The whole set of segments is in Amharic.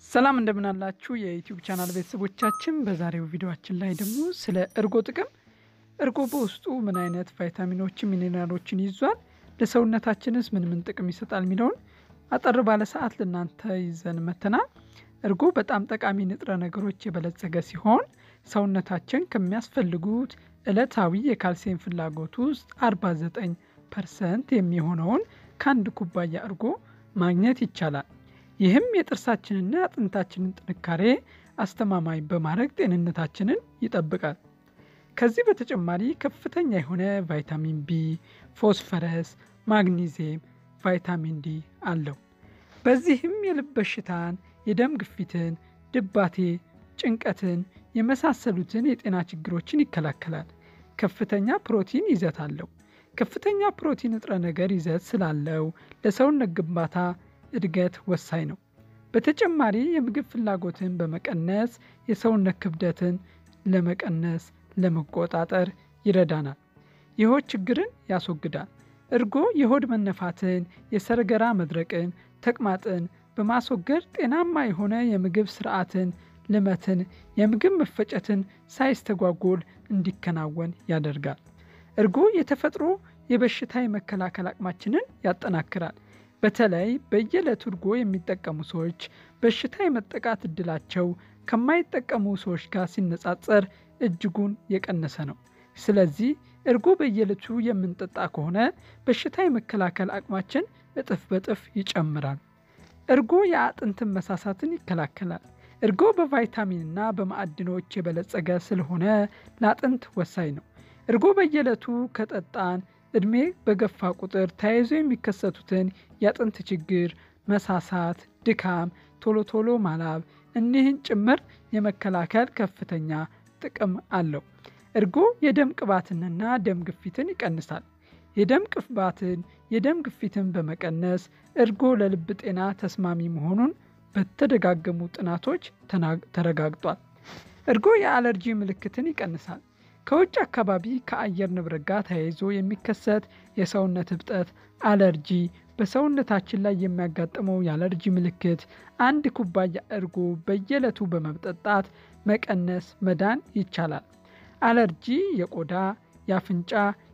ሰላም እንደምን አላችሁ የዩቲዩብ ቻናል ቤተሰቦቻችን። በዛሬው ቪዲዮአችን ላይ ደግሞ ስለ እርጎ ጥቅም፣ እርጎ በውስጡ ምን አይነት ቫይታሚኖችን፣ ሚኔራሎችን ይዟል፣ ለሰውነታችንስ ምን ምን ጥቅም ይሰጣል የሚለውን አጠር ባለ ሰዓት ለእናንተ ይዘን መተናል። እርጎ በጣም ጠቃሚ ንጥረ ነገሮች የበለጸገ ሲሆን ሰውነታችን ከሚያስፈልጉት ዕለታዊ የካልሲየም ፍላጎት ውስጥ 49 ፐርሰንት የሚሆነውን ከአንድ ኩባያ እርጎ ማግኘት ይቻላል። ይህም የጥርሳችንና አጥንታችንን ጥንካሬ አስተማማኝ በማድረግ ጤንነታችንን ይጠብቃል። ከዚህ በተጨማሪ ከፍተኛ የሆነ ቫይታሚን ቢ፣ ፎስፈረስ፣ ማግኒዚየም፣ ቫይታሚን ዲ አለው። በዚህም የልብ በሽታን፣ የደም ግፊትን፣ ድባቴ፣ ጭንቀትን የመሳሰሉትን የጤና ችግሮችን ይከላከላል። ከፍተኛ ፕሮቲን ይዘት አለው። ከፍተኛ ፕሮቲን ንጥረ ነገር ይዘት ስላለው ለሰውነት ግንባታ እድገት ወሳኝ ነው። በተጨማሪ የምግብ ፍላጎትን በመቀነስ የሰውነት ክብደትን ለመቀነስ ለመቆጣጠር ይረዳናል። የሆድ ችግርን ያስወግዳል። እርጎ የሆድ መነፋትን፣ የሰረገራ መድረቅን፣ ተቅማጥን በማስወገድ ጤናማ የሆነ የምግብ ስርዓትን፣ ልመትን፣ የምግብ መፈጨትን ሳይስተጓጎል እንዲከናወን ያደርጋል። እርጎ የተፈጥሮ የበሽታ የመከላከል አቅማችንን ያጠናክራል። በተለይ በየዕለቱ እርጎ የሚጠቀሙ ሰዎች በሽታ የመጠቃት እድላቸው ከማይጠቀሙ ሰዎች ጋር ሲነጻጸር እጅጉን የቀነሰ ነው። ስለዚህ እርጎ በየዕለቱ የምንጠጣ ከሆነ በሽታ የመከላከል አቅማችን እጥፍ በጥፍ ይጨምራል። እርጎ የአጥንትን መሳሳትን ይከላከላል። እርጎ በቫይታሚንና በማዕድኖች የበለጸገ ስለሆነ ለአጥንት ወሳኝ ነው። እርጎ በየዕለቱ ከጠጣን እድሜ በገፋ ቁጥር ተያይዞ የሚከሰቱትን የአጥንት ችግር፣ መሳሳት፣ ድካም፣ ቶሎ ቶሎ ማላብ እኒህን ጭምር የመከላከል ከፍተኛ ጥቅም አለው። እርጎ የደም ቅባትንና ደም ግፊትን ይቀንሳል። የደም ቅባትን፣ የደም ግፊትን በመቀነስ እርጎ ለልብ ጤና ተስማሚ መሆኑን በተደጋገሙ ጥናቶች ተረጋግጧል። እርጎ የአለርጂ ምልክትን ይቀንሳል። ከውጭ አካባቢ ከአየር ንብረት ጋር ተያይዞ የሚከሰት የሰውነት እብጠት፣ አለርጂ፣ በሰውነታችን ላይ የሚያጋጥመው የአለርጂ ምልክት አንድ ኩባያ እርጎ በየዕለቱ በመጠጣት መቀነስ መዳን ይቻላል። አለርጂ የቆዳ፣ የአፍንጫ፣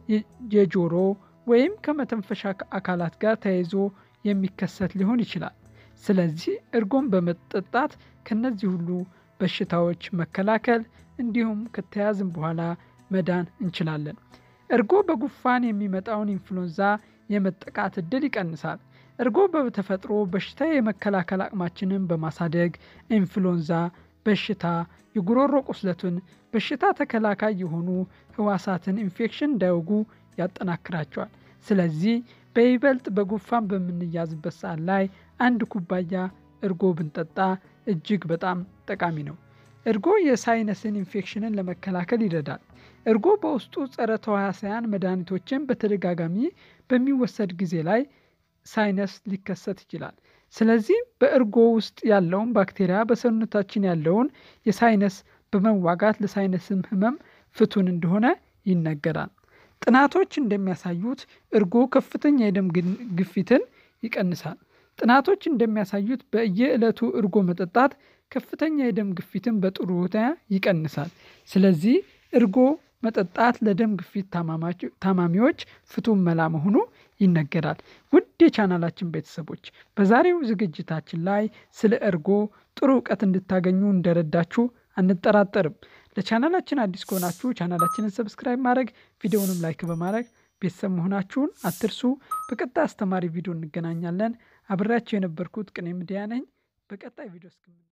የጆሮ ወይም ከመተንፈሻ አካላት ጋር ተያይዞ የሚከሰት ሊሆን ይችላል። ስለዚህ እርጎን በመጠጣት ከነዚህ ሁሉ በሽታዎች መከላከል እንዲሁም ከተያዝን በኋላ መዳን እንችላለን። እርጎ በጉፋን የሚመጣውን ኢንፍሉዌንዛ የመጠቃት እድል ይቀንሳል። እርጎ በተፈጥሮ በሽታ የመከላከል አቅማችንን በማሳደግ ኢንፍሉዌንዛ በሽታ፣ የጉሮሮ ቁስለትን፣ በሽታ ተከላካይ የሆኑ ህዋሳትን ኢንፌክሽን እንዳይወጉ ያጠናክራቸዋል። ስለዚህ በይበልጥ በጉፋን በምንያዝበት ሰዓት ላይ አንድ ኩባያ እርጎ ብንጠጣ እጅግ በጣም ጠቃሚ ነው። እርጎ የሳይነስን ኢንፌክሽንን ለመከላከል ይረዳል። እርጎ በውስጡ ጸረ ተዋሳያን መድኃኒቶችን በተደጋጋሚ በሚወሰድ ጊዜ ላይ ሳይነስ ሊከሰት ይችላል። ስለዚህ በእርጎ ውስጥ ያለውን ባክቴሪያ በሰውነታችን ያለውን የሳይነስ በመዋጋት ለሳይነስም ህመም ፍቱን እንደሆነ ይነገራል። ጥናቶች እንደሚያሳዩት እርጎ ከፍተኛ የደም ግፊትን ይቀንሳል። ጥናቶች እንደሚያሳዩት በየዕለቱ እርጎ መጠጣት ከፍተኛ የደም ግፊትን በጥሩ ሁኔታ ይቀንሳል። ስለዚህ እርጎ መጠጣት ለደም ግፊት ታማሚዎች ፍቱን መላ መሆኑ ይነገራል። ውድ የቻናላችን ቤተሰቦች በዛሬው ዝግጅታችን ላይ ስለ እርጎ ጥሩ እውቀት እንድታገኙ እንደረዳችሁ አንጠራጠርም። ለቻናላችን አዲስ ከሆናችሁ ቻናላችንን ሰብስክራይብ ማድረግ ቪዲዮውንም ላይክ በማድረግ ቤተሰብ መሆናችሁን አትርሱ። በቀጣይ አስተማሪ ቪዲዮ እንገናኛለን። አብሬያቸው የነበርኩት ቅኔ ሚዲያ ነኝ። በቀጣይ ቪዲዮ እስክም